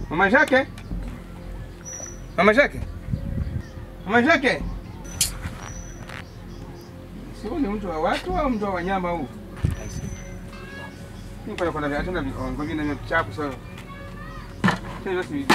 Mama Jacques? Mama Jacques? Mama Jacques? Sio ni mtu wa watu au mtu wa wanyama huu? Ni kwa kuna viatu na viongo vina vya chapu sana. Sio si.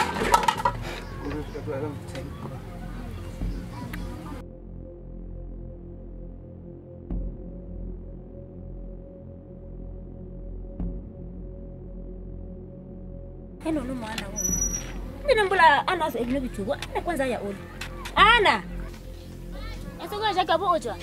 Hello no mwana huyu. Mimi mbula ana sasa hivi bichugwa. Ana kwanza ya uli. Ana. Esogo shaka bo ocha.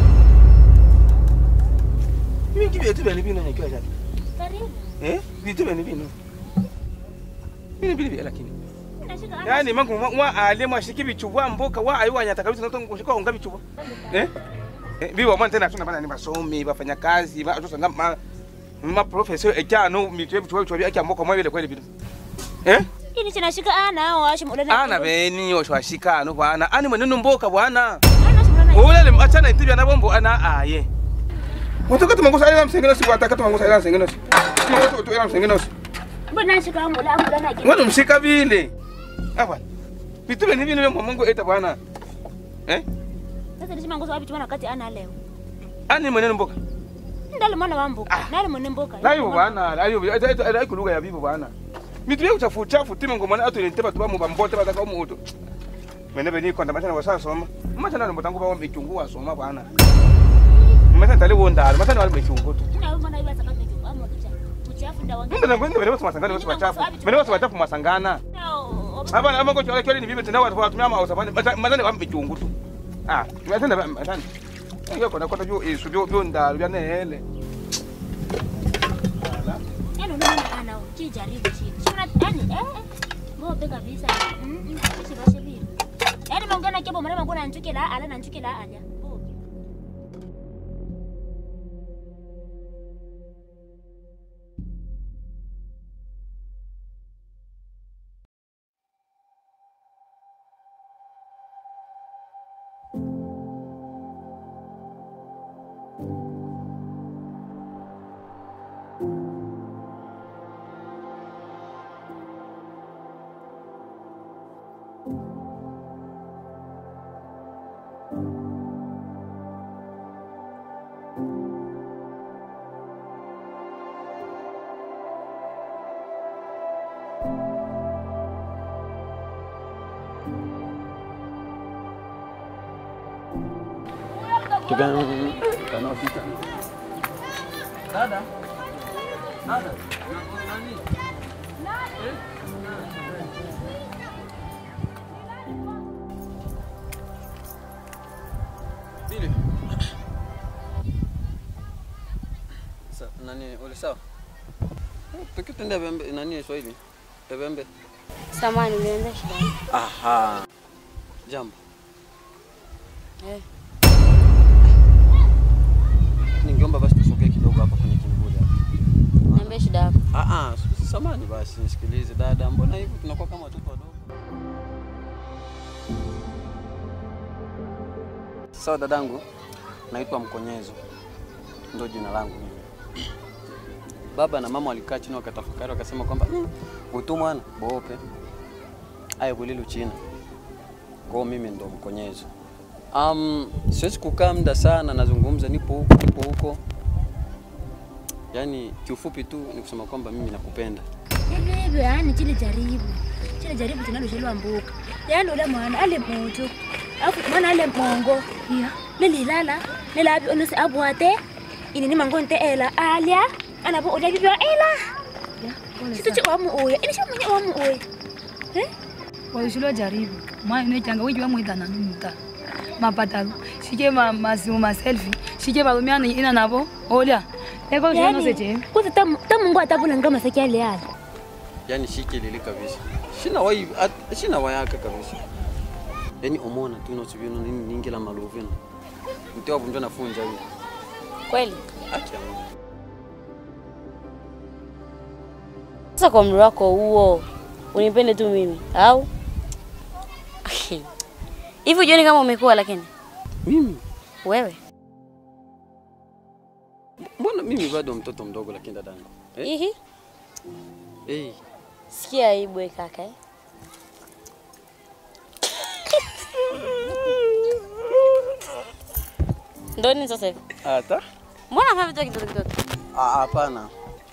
Mimi kibi tu bani bino nyakiwa jana. Karibu. Eh? Vitu bani bino. Mimi bili lakini. Nashika ana. Yaani mangu mwa ale mwa shiki bichubwa mboka wa ayi wanyata kabisa nato kushika unga bichubwa. Eh? Eh, biwa mwana tena tuna bana ni basomi bafanya kazi ba atosa ngama ma professor ejano mitwe bichubwa bichubwa akia mboka mwa bile kweli bino. Eh? Ini chinashika ana au ashi mulana. Ana beni oshwashika no bwana. Ani mwenendo mboka bwana. Ana shi mulana. Ulele achana itibya na bombo ana aye. Watoka tumangusa ila msengeno si wataka tumangusa ila msengeno si. Tumangusa tu ila msengeno si. Mbona nashika mula mulana ki. Ngono mshika vile. Hapa. Vitu vile vile vya Mungu eta bwana. Eh? Sasa nishima ngozo wapi chumana kati ana leo. Ani mwenendo mboka. Ndale mwana wa mboka. Ah. Nale mwana mboka. Layo bwana, layo eta eta eta kuluga ya bibo bwana. Mitu vya uchafu chafu time ngomana atu niteba tu bamu bambote bataka mu uto. Mene beni kwanda machana wasa soma. Machana ndo tangu bawo michungu soma bwana. Machana tali wonda, machana wali michungu tu. Ina wewe mwana iba sakati tu amo kicha. Uchafu ndawa. Mimi ndo ngwende bene masangana watu wachafu. Bene watu wachafu masangana. Hapa ama ngocho wale ni bibi tena watu watumia ama usafani. Mazani wa michungu tu. Ah, mazani mazani. Hiyo kona kona juu isu byo byo ndalu bya nehele. Yaani unaona ana ukijaribu chini. Shona yani eh. Ngope kabisa. Mm. Ishi bashe bibi. Yaani mongana kibo mwana mangona anchuke la ala na anchuke la ala. Oh. Bili. Sa, nani ule sawa? Pekee tende bembe nani Swahili? Bembe. Samani ulienda shuleni? Aha. Jambo. Eh. Ningeomba basi tusogee kidogo hapa kwenye kimvuli hapa. Niambie shida yako. Ah ah, samani basi nisikilize dada, mbona hivi tunakuwa kama watoto wadogo? Sawa dadangu, naitwa Mkonyezo, ndio jina langu mimi. Baba na mama walikaa chini wakatafakari, wakasema kwamba mm, utu mwana bope aya kulilu china kwao, mimi ndo Mkonyezo. Um, siwezi kukaa muda sana, nazungumza, nipo huko nipo huko, yaani kiufupi tu ni kusema kwamba mimi nakupenda. Yaani hivyo yani chile jaribu. Chile jaribu tunaloshelewa mbuka. Yaani ule mwana ale moto. Alafu mwana ale mongo. Ya. Lelilala. Lelabi onose abwate. Ini ni mangonte ela alia. Ana bo odia bibyo ela. Ya. Situ chi wamu oya. Ini shi mwenye wamu oya. Eh? waishilo jaribu mwa inoitanga wijiwa mwidana numuta mapatalo shike ma masimu ma selfie shike balumiana ina nabo olya eko shano seche Kwanza tamu tamu ngo atabula ngama seki ale ala. yani shikilili kabisa shina wai at- shina wayaka kabisa yani omona tu nosivino nini ningila maluvino mtewa kunjo nafunja hiyo Kweli? acha Mungu. Sasa kwa umri wako huo unipende tu mimi au? Hivi ujioni kama umekuwa lakini mimi wewe? mbona mimi bado mtoto mdogo lakini dadangu eh? Ihi. hey, Sikia aibu we kaka eh? Ndo nini sasa hivi? Hata Mbona unafanya vitu kidogo kidogo? Ah, hapana,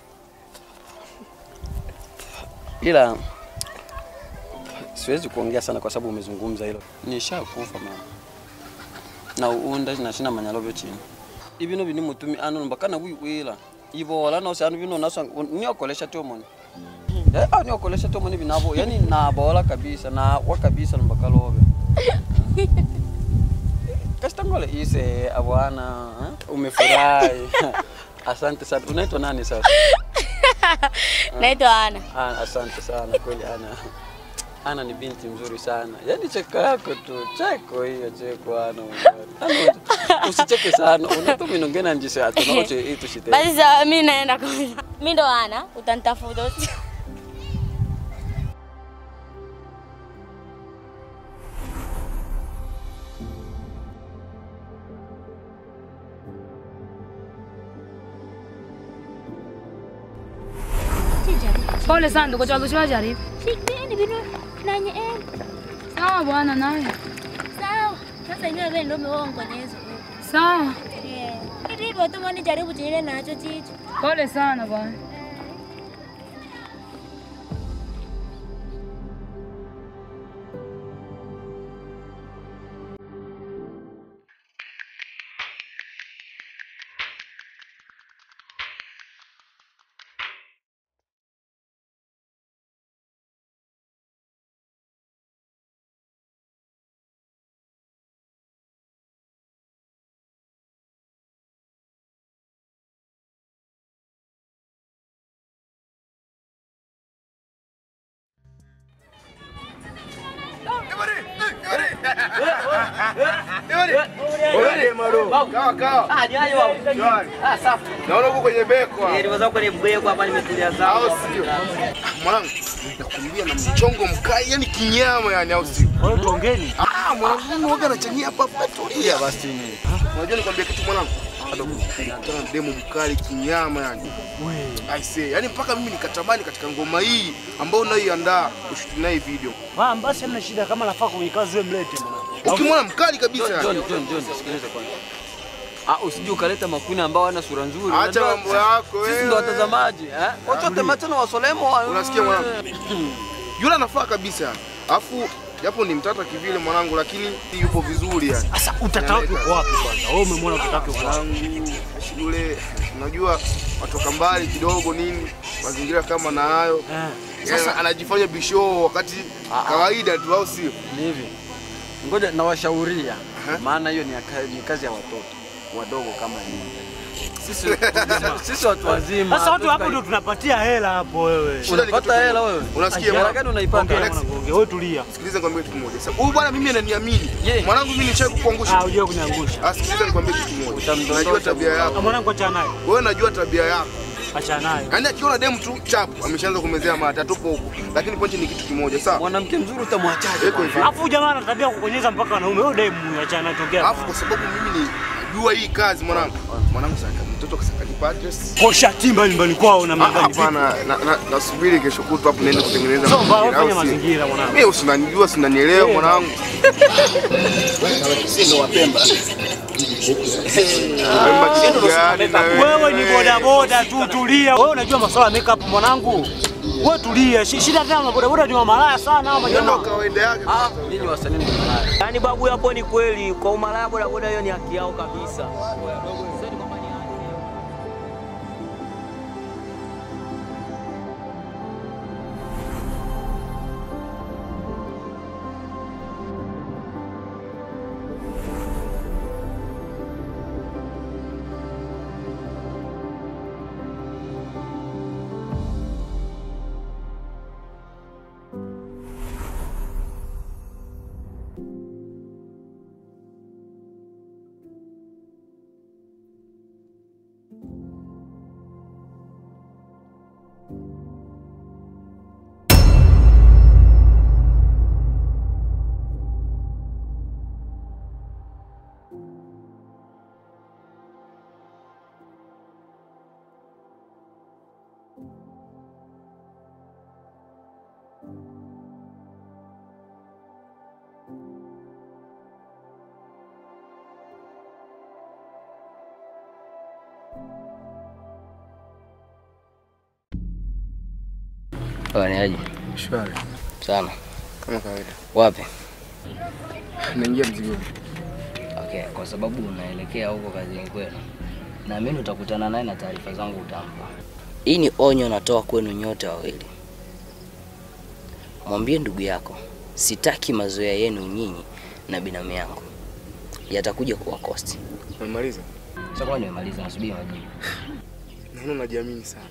ila siwezi kuongea sana kwa sababu umezungumza hilo. Nishakufa mama na uunda na shina manyalobe chini ibino bini mutumi ano mbakana wiwila ivola nose anu bino naso niokolesha tomoni eh ah niokolesha tomoni binavo yani nabola kabisa na wa kabisa mbakalobe Kastangole ise abwana eh? umefurahi asante sana unaitwa nani sasa Naitwa Ana. Ana, asante sana kweli Ana. Ana ni binti mzuri sana, yaani cheko yako tu, cheko hiyo cheko Ana. Ana, usicheke sana, unatu minongena njise atunaoche itu shite. Basi sawa, mimi naenda kwanza. Mimi ndo Ana, utanitafuta. Sijaribu. Pole sana ndugu changu, siwajaribu. Sikeni bino nanye eh. Sawa bwana, naye Sawa. Sasa nyewe wewe ndio umeongonyezo. sawa. Eh. Ndivyo tu mwani jaribu chile nacho chicho. Pole sana bwana. Naona uko kwenye beko. Au sio? Mwanangu, nakwambia na mchongo mkali, yani kinyama yani au sio? Wewe tuongeni. Ah, mwanangu mimi waga nachania hapa hapa tulia basi. Unajua nikwambia kitu mwanangu? Bado kukutana na demo mkali kinyama yani. I say, yani mpaka mimi nikatamani katika ngoma hii ambayo unayoiandaa ushuti naye video. Ah, basi hamna shida kama nafaa kwenye kazi wewe mlete mwanangu. Ukimwona mkali kabisa John, yani. John, John, John, sikiliza kwanza. Ah, usije ukaleta makuni ambao wana sura nzuri. Acha Unajua, mambo yako Sisi wewe. ndo watazamaji, eh? Wachote matano wasolemo. wa- Unasikia mwanangu? Yule anafaa kabisa. Alafu japo ni mtata kivile mwanangu, lakini yupo vizuri yani. Sasa utata wake uko wapi kwanza? Wewe umemwona utata wake uko wapi? mwanangu yule, unajua watoka mbali kidogo nini, mazingira kama na hayo Eh. sasa anajifanya bisho wakati kawaida tu, au sio? Ni hivi. Ngoja nawashauria. Aha. Maana hiyo ni, ya ka- ni kazi ya watoto wadogo kama nyinyi. Sisi sisi watu wazima. Sasa watu hapo hatukai- ndio tunapatia hela hapo wewe. Shida ni kitu Unapata hela wewe? Unasikia Hela mwana? gani unaipata? Ongea Alex. mwanangu, ongea. Wewe tulia. Sikiliza nikwambie kitu kimoja. Sasa huyu bwana mimi ananiamini. Ye. Mwanangu mimi nishaye Ah, kukuangusha. unajua kuniangusha. Ah, sikiliza nikwambie kitu kimoja. Utamdondosha Najua tabia bwana. Ah, yako. Mwanangu acha naye. Wewe najua tabia yako. Acha naye. Yaani akiona demu tu chapu ameshaanza kumezea mata tupo huko. Lakini pointi ni kitu kimoja, sawa? Mwanamke mzuri utamwachaje? Eko hivi. Alafu jamaa ana tabia ya kukonyeza mpaka wanaume. Wewe demu acha naye tokea. Alafu kwa sababu mimi ni najua hii kazi mwanangu. Mwanangu sasa mtoto kasakanipa address. Kosha timba nyumbani kwao na Ah, mnadhani vipi? Hapana, na- na- nasubiri kesho kutwa hapo niende kutengeneza Sio mbaya, mazingira, au fanya sio? mazingira mwanangu. Mimi usinanijua, sinanielewa Eh, mwanangu. Sisi ndo Wapemba. Wapemba kitu gani na Wewe ni bodaboda tu, tulia. Wewe unajua masuala ya makeup mwanangu. Wewe tulia. Shi- Shida tena na bodaboda ni wa malaya sana hao Hiyo ndo majamaa. kawaida yake. Ah, nyinyi wasanii ni malaya. Yaani babu, hapo ni kweli, kwa umalaya bodaboda hiyo ni haki yao kabisa. Waniaje? Shwari. Sana. Kama kawaida. Wapi? Naingia mzigoni. Okay, kwa sababu unaelekea huko kazini kwenu, naamini utakutana naye na taarifa zangu utampa. Hii ni onyo natoa kwenu nyote wawili. Mwambie ndugu yako, sitaki mazoea yenu nyinyi na binamu yangu, yatakuja kuwa kosti. Umemaliza? Sasa kwa nimemaliza, nasubiri majibu. Naona unajiamini sana.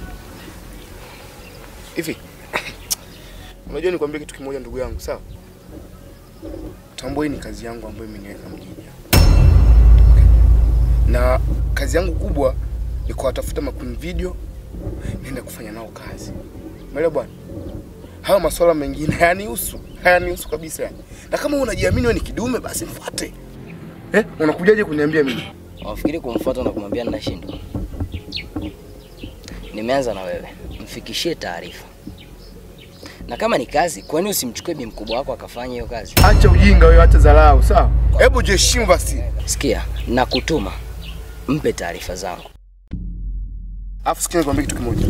Hivi. Unajua nikwambie kitu kimoja ndugu yangu, sawa? Tambua hii ni kazi yangu ambayo imeniweka mjini. Okay. Na kazi yangu kubwa ni kuwatafuta makundi video niende kufanya nao kazi. Umeelewa bwana? Hayo masuala mengine hayanihusu, hayanihusu kabisa. Na kama unajiamini wewe ni kidume basi nifuate. Eh, unakujaje kuniambia mimi? Wafikiri kumfuata na kumwambia ninashindwa? Nimeanza na wewe, mfikishie taarifa. Na kama ni kazi, kwani usimchukue bi mkubwa wako akafanya hiyo kazi? Acha ujinga wewe, acha dharau, sawa? Hebu jiheshimu basi. Sikia, nakutuma mpe taarifa zangu. Alafu sikia nikwambie kitu kimoja.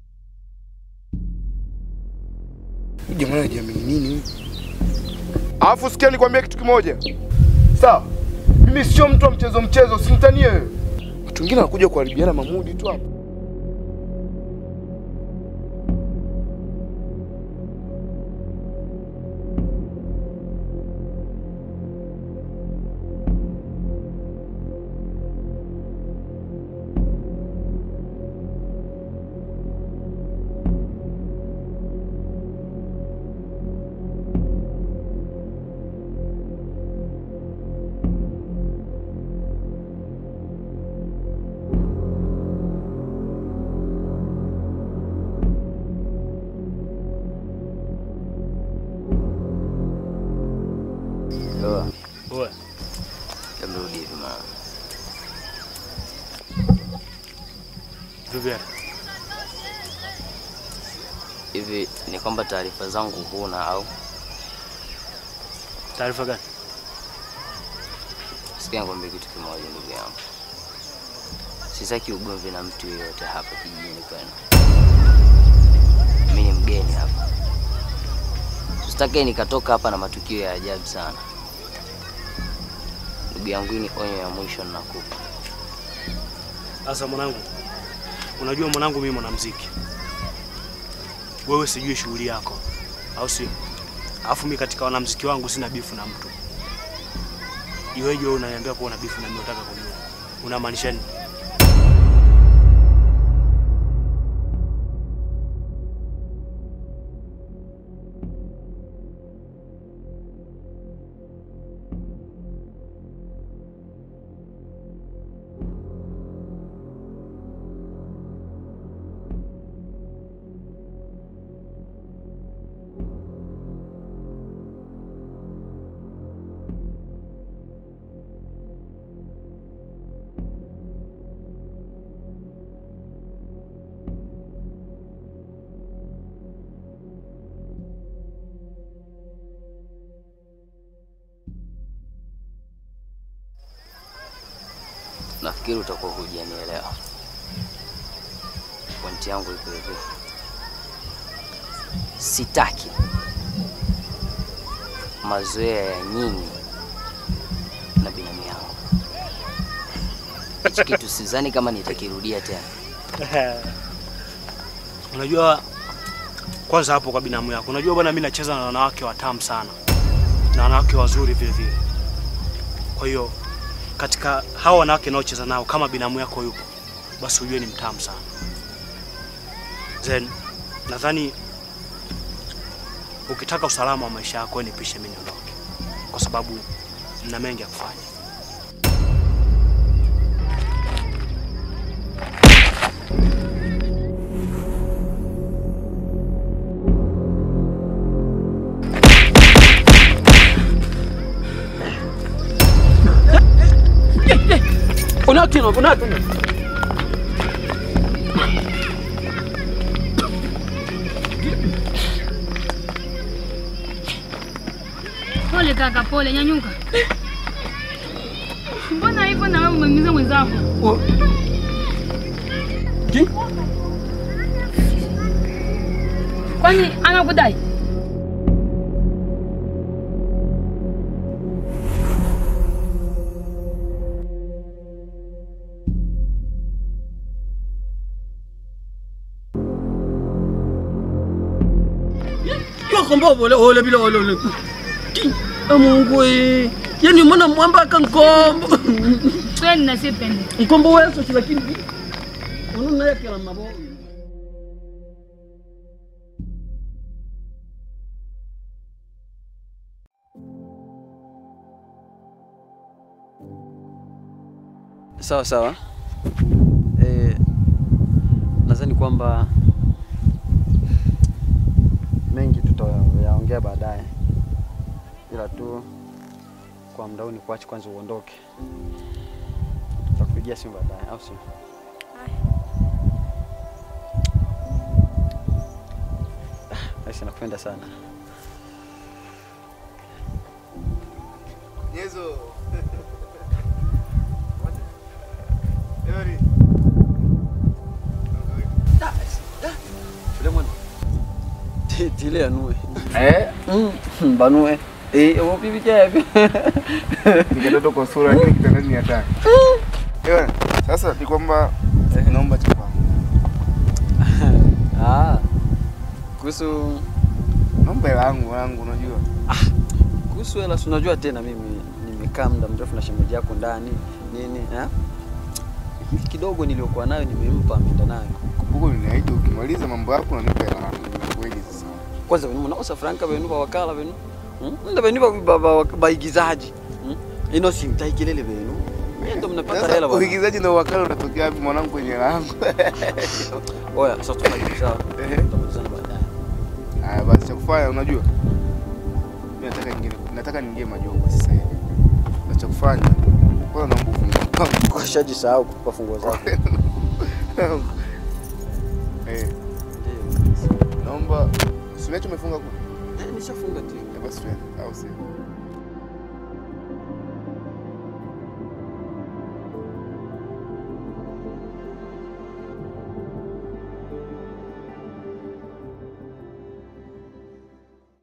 Huyu jamaa anajiamini nini huyu? Alafu sikia nikwambie kitu kimoja. Sawa? Mimi sio mtu wa mchezo mchezo, usinitanie wewe. Watu wengine wanakuja kuharibiana mamudi tu hapa. Oa, Oe. hebu rudi hivi mara. Vipi? Hivi ni kwamba taarifa zangu huna au? Taarifa gani? Sikia nikwambie kitu kimoja ndugu yangu. Sitaki ugomvi na mtu yeyote hapa kijijini kwenu. Mimi ni mgeni hapa. Sitaki nikatoka hapa na matukio ya ajabu sana. Ndugu yangu, hii ni onyo ya mwisho ninakupa. Sasa mwanangu, unajua mwanangu, mimi mwanamuziki, wewe sijui shughuli yako, au sio? Alafu mimi katika wanamuziki wangu sina bifu na mtu. Iweje wewe unaniambia kuwa una bifu na mimi? Unataka kujua unamaanisha nini? Nafikiri utakuwa hujanielewa. Pointi yangu iko hivi, sitaki mazoea ya nyinyi na binamu yangu. Hichi kitu sidhani kama nitakirudia tena. Unajua, kwanza hapo kwa binamu yako, unajua bwana, mimi nacheza na wanawake watamu sana na wanawake wazuri vile vile. Kwa hiyo katika hao wanawake naocheza nao, kama binamu yako yupo, basi ujue ni mtamu sana. Then nadhani ukitaka usalama wa maisha yako, wewe nipishe mimi niondoke, kwa sababu nina mengi ya kufanya. Unakino, unakino. Pole kaka, pole, nyanyuka. Mbona hivyo na wewe umemiza mwenzako? Kwani anakudai? yokomba ole ole bila ole ole Ti, e mungu e yani mwana mwamba ka nkombo Twende na sipende. nkombo weso chi lakini unaona yake la mabo Sawa sawa. Eh, nadhani kwamba mengi tutayaongea baadaye, ila tu kwa muda huu ni kuache kwanza uondoke. Tutakupigia simu baadaye, au sio? Ah, Aisha, nakupenda sana. Nyezo. Yori. Sulemon. Tile anue. Eh? Mm, banue. Eh, wo bibi jabi. Nikatoto kwa sura lakini kitandani ni hatari. Ewa, sasa ni kwamba naomba chapa. Ah. Kuhusu Naomba hela yangu wangu unajua. kuhusu hela, si unajua tena mimi nimekaa muda mrefu na shemeji yako ndani nini eh? Hii kidogo niliyokuwa nayo nimempa ameenda nayo. Kumbuka ninaahidi ukimaliza mambo yako unanipa hela yangu. Ni kweli sasa. Kwanza venu mnaosa franka venu ba wakala venu. Hmm? Nda venu ba- ba- ba- baigizaji. Hmm? Ino simtai kelele venu. Yeye ndo mnapata Sasa hela bwana. uigizaji na uwakala unatokea wapi mwanangu kwenye hela yangu? Oya, sasa tufanye sawa. Ehe. Tutamalizana baadaye. Haya basi cha kufanya unajua. Mimi nataka nyingine nataka niingie majogo sasa hivi. Na cha kufanya kwanza naomba ufungue. Kwa shaji sahau kukupa funguo zako. Eh, naomba Simecho umefunga kule? Eh, nishafunga tu. Eh, Basi twende au sio?